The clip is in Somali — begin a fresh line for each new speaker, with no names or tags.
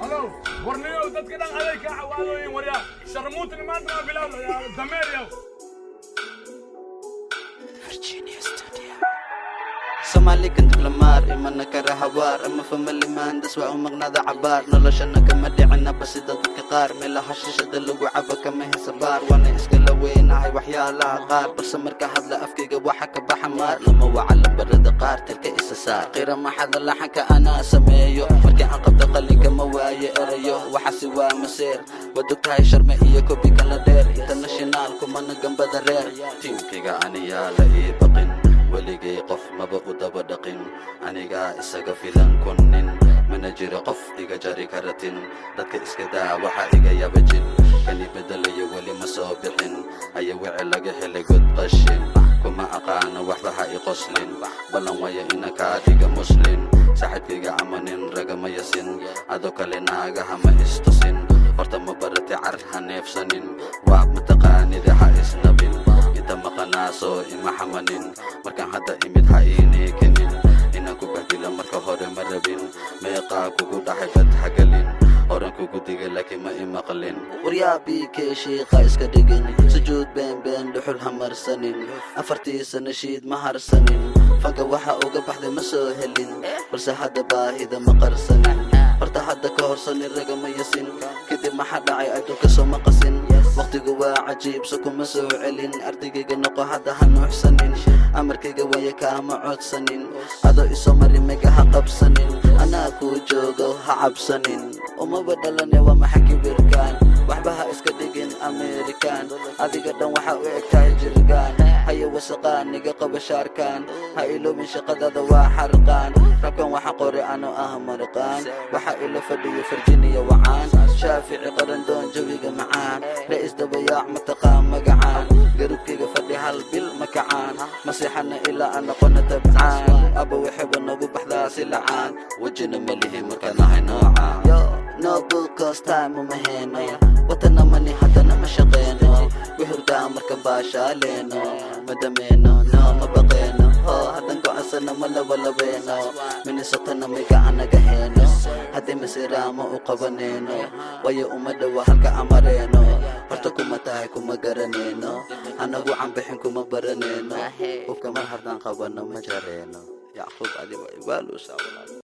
halo warniyow dadka dhan aday kaa cawaadooyin waryaa sharmuutni maanta ma bilaawda dameeryow
soomaali kan diblomaar imana kara hawaar ama famili maandas waa u maqnaada cabaar noloshana kama dhicinaba sida dadka qaar meelaha shishada lagu cabo kama hesa baar waana iskala weynahay waxyaalaha qaar balse marka hadla afkayga waxa ka baxa maar lama waca lambarada qaar tilka isa saar qira maxada laxanka anaa sameeyo markii aan qabta qalinka ma waayo erayo waxaasi waa maseer wadogtahay sharme iyo kobi kala dheer international kumana gambada reer tiimkayga aniyaa la ii baqin weligay qof maba u daba dhaqin anigaa isaga filan kunnin mana jiro qof iga jari karatin dadka iska daa waxa iga yaba jin kani bedelayo weli ma soo bixin aya wici laga helay god qashin kuma aqaano waxba ha i qoslin ballan waya ina kaa dhiga muslin saaxiibkayga camanin ragama yasin adoo kale naagaha ma istusin horta ma barati car ha neefsanin waa mataqaanida ha isnabin inta maqanaasoo ima xamanin markaan hadda imid ha iineekanin inaan ku bahdila marka hore ma rabin meeqaa kugu dhaxay bad hagalin horan kugu digay laakiin ma i maqlin waryaabiikee shiiqa iska dhigin sujuud beenbeen dhuxul ha marsanin afartii sana shiid ma harsanin fanka waxa uga baxday ma soo helin balse hadda baahida ma qarsanin horta hadda ka horsanin ragama yasin kadib maxaa dhacay adduunka soo ma qasin waqtigu waa cajiibse kuma soo celin ardaygayga noqo hadda ha nuuxsanin amarkayga waya kaama codsanin adoo isoo mari mega ha qabsanin anaa kuu joogo ha cabsanin umaba dhalane waa maxa kibirkaan waxba ha iska dhigin amerikaan adiga dhan waxa u eg tahay jirgaan haya wasaqaan niga qaba shaarkaan ha iloobin shaqadada waa xarqaan rabkan waxa qore ano ah marqaan waxa ila fadhiyo virginia wacaan shaafici qarandoon jawiga macaan ra'is dabayaac mataqaan magacaan garubkayga fadhi hal bil makacaan masixana ilaa aan noqono tabcaan aba waxaba nagu baxdaa si lacaan wejina ma lihi markaan nahay noocaan no bucos time uma heno watana mani haddana ma shaqeyno wixurdaa marka baashaaleeno madameeno no ma baqeeno ho haddan go'ansana ma labalabeeno minisotana may gacanaga heeno haddii masiraama u qabaneyno waayo uma dhowa halka amareeno horta kuma tahay kuma garaneyno anagu canbixin kuma baraneyno hubka mar haddaan qabano ma jareeno yacquub adi waa ibaaluusaa walaal